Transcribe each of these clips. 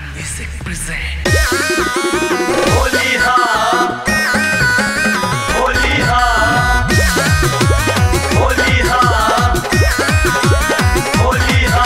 Music present. Holi हा होली हा होली हा होली हा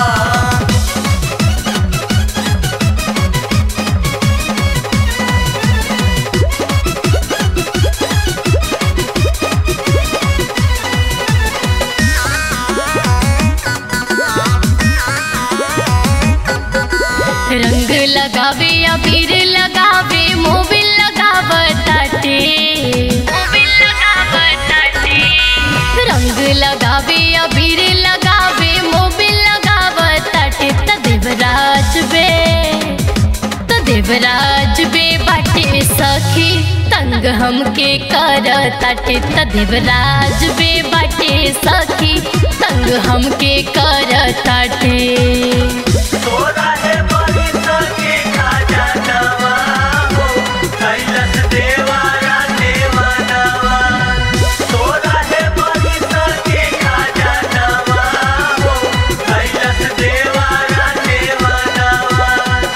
रंग लगावे अबीर लगावे मोबिल लगावताटे मोबिल लगावताटे रंग लगावे अबीर लगावे मोबिल लगावताटे त देवराज बे त देवराज बे बाटे सखी तंग हमके करताटे त देवराज बे बाटे सखी तंग हमके करताटे तोरा है बरिस के खजानवा हो कैलस देवारा देवानवा तोरा है बरिस के खजानवा हो कैलस देवारा देवानवा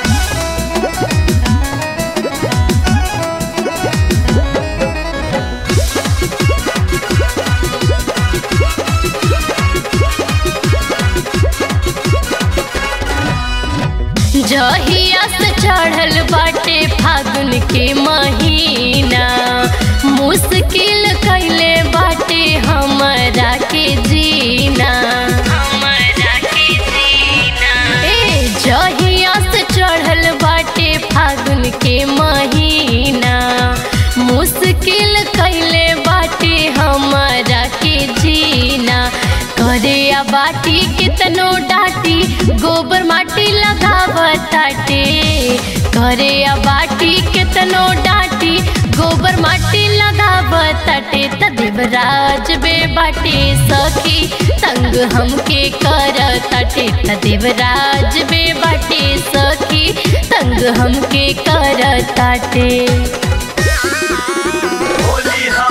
जहिया से चढ़ल बाटे फागुन के महीना मुश्किल कैले बाटे हमरा के जीना हमरा के जीना ए जहिया से चढ़ल बाटे फागुन के महीना मुश्किल कैले बाटे हमरा के जीना करे आ बाटी कितनो डाटी गोबर माटी लगावताटे करे आ बाटी कितनो डाटी गोबर माटी लगावताटे त देवराज बे बाटे सखी तंग हमके करताटे त देवराज बे बाटे सखी तंग हमके करताटे होली हा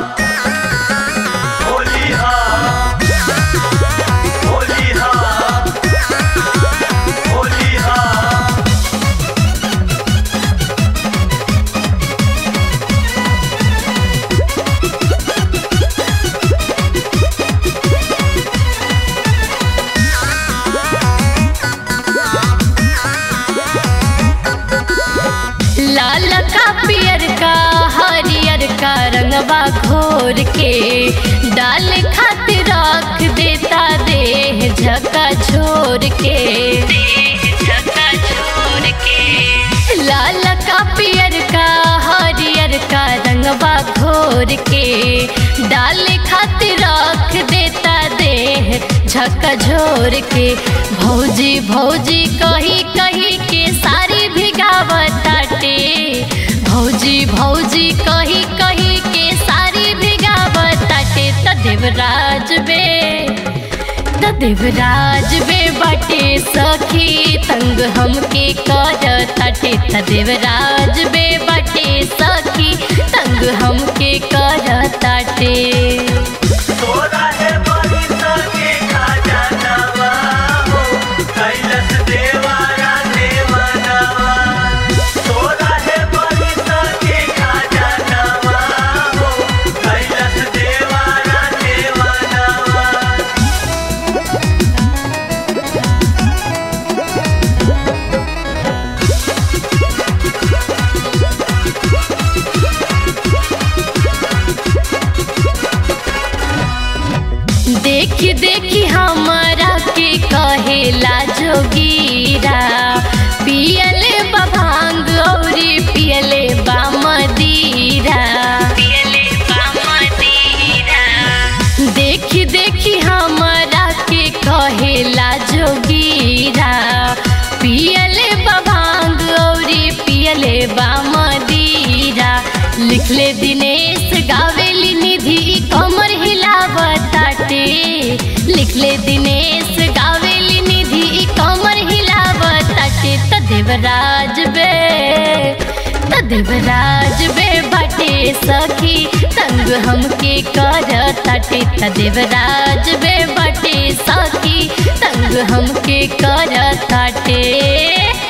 होली हा होली हा होली हा लाल का पियर का हरियर का रंगवा घोर के डाल खातिर रख देता देह झका छोड़ के झका छोड़ के लाल का पियर का हरियर का रंगवा घोर के डाल खातिर रख देता देह झका झोर के भौजी भौजी कही कही के सारी भिगावताटे भौजी भौजी कही कही के सारी भिगावताटे त देवराज बे त देवराज बे बाटे सखी तंग हमके करताटे त देवराज बे बाटे सखी तंग हमके करताटे तोरा है बरिस के खजानवा हो कैलस देवारा देवानवा तोरा है बरिस के खजानवा हो कैलस देवारा देवानवा देखी देखी हमारा के कहेला जोगीरा पियले बा भांग औरी पियले बा मदीरा पियले बा मदीरा देखी देखी हमारा के कहेला जोगीरा पियले बा भांग औरी पियले बा मदीरा लिखले दिनेश गावेली निधि कमर हिलावताटे लिखले दिनेश गावेली निधि कमर हिलावताटे त देवराज बे त देवराज बे बाटे सखी तंग हमके करताटे त देवराज बे बाटे सखी तंग हमके करताटे